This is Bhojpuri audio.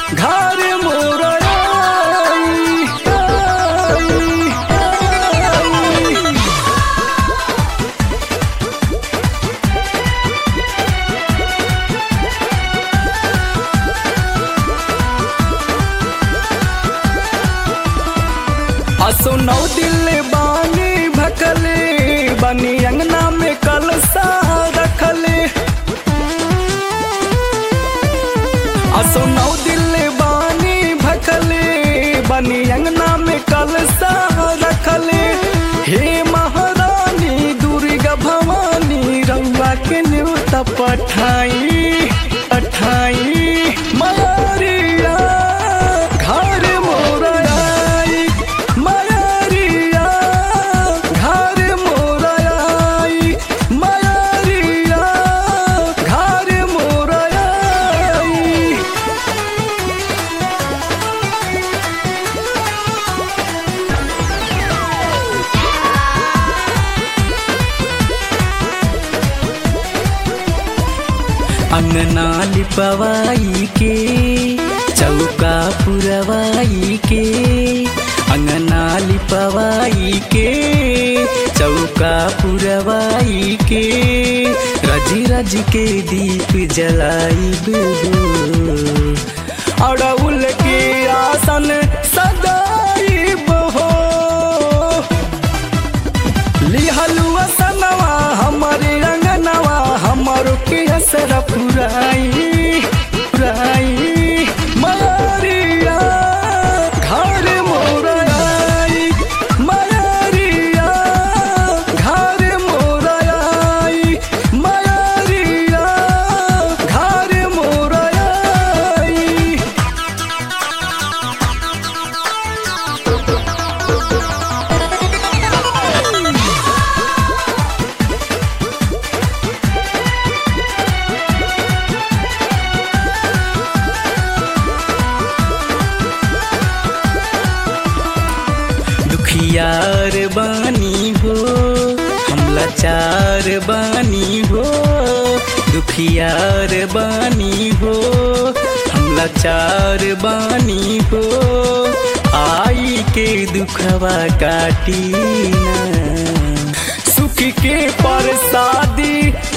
घर मोर आई, आई, आई। असो नौ दिल बानी भकले बनी अंगना में कलसा रखले असो नौ दिल बानी भकले बनी अंगना में कलसा रखले हे महारानी दुर्गा भवानी रउआ के न्योता पठाई पठाई मयारिया घर मोर आई मयारिया घर मोर आई मयारिया घर मोर आई अंगना लिपवाई के चौका पुरवाई के अंगना लिपवाई के चौका पुरवाई के रज रज के दीप जलाई अड़उल के आसन सदाई बहो लिहलुआ सनवा हमरे रंगनवा हमरो के असर पुराई पुराई मरिया घर मोर आई मरिया घर मोर आई मरिया घर मोर आई दुखियार बानी हो हम लाचार बानी हो दुखियार बानी हो हम लाचार बानी हो आई के दुखवा काटी ना सुख के परसादी